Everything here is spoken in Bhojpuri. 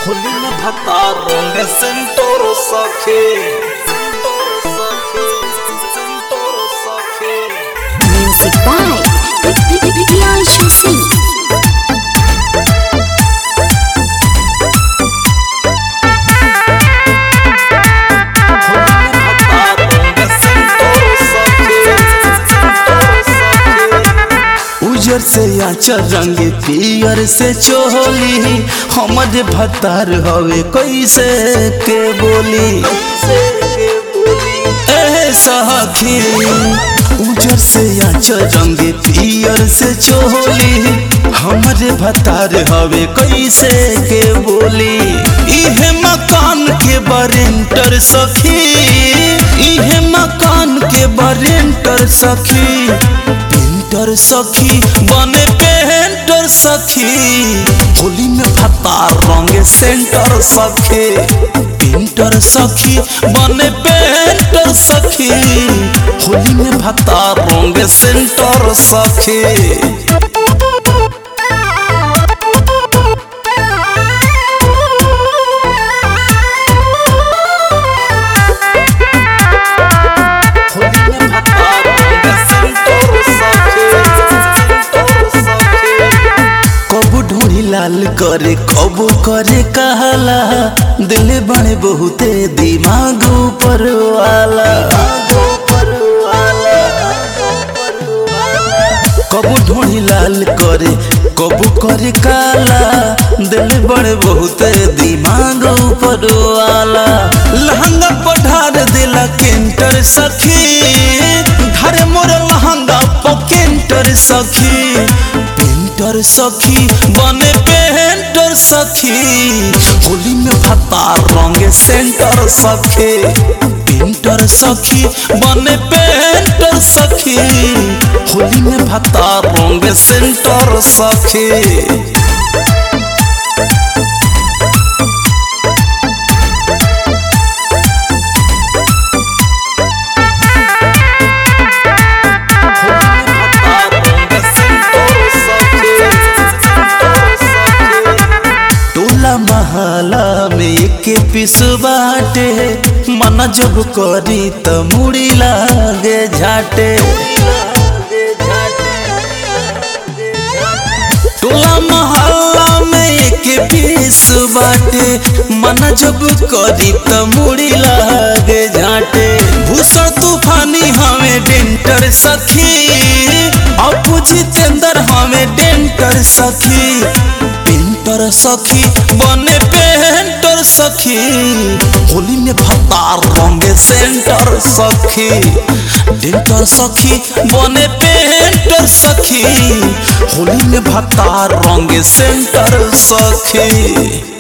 Hulina Bhatarong Sentoro Sakhe Sentoro Sakhe Music by Priyanshu Singh. Hulina Bhatarong Sentoro Sakhe Sentoro Sakhe उजर से आचर रंग पियर से चोली हमर भतार हवे कैसे के बोली ए सखी उजर से आचर रंग पियर से चोली हमर भतार हवे कैसे के बोली इहे मकान के बरेंटर सखी इहे मकान के बरेंटर सखी पेंटर सखी बने पेंटर सखी होली में भत्ता रंगे सेंटर सखी पेंटर सखी बने पेंटर सखी होली में भत्ता रंगे सेंटर सखी Hulina Bhatarong Sentoro Sakhe Sentoro Sakhe कबू ढूंढी लाल करे कबू करे कहला दिल बने बहुते दिमाग ऊपर वाला कबू ढूंढी लाल करे कबू करे काला दिल बड़े बहुते दिमाग ऊपर वाला लहंगा पढ़ार दिला केंटर सखी धरे मोर लहंगा पकेंटर सखी पेंटर सखी बने पेंटर सखी होली में भत्ता रंगे सेंटर सखी पेंटर सखी बने पेंटर सखी होली में भत्ता रंगे सेंटर सखी टोला महला में एक पिस बाटे मन जब करी त मुड़ी लागे झाटे टोला महला में एक पीस बाटे मन जब करी त मुड़ी लागे झाटे भूषण तूफानी हमें डेंटर सखी अपू जितेंद्र हमें डेंटर सखी पेंटर सखी बने पेंटर सखी होली में भत्ता रंगे सेंटर सखी डेंटर सखी बने पेंटर सखी होली में भत्ता रंगे सेंटर सखी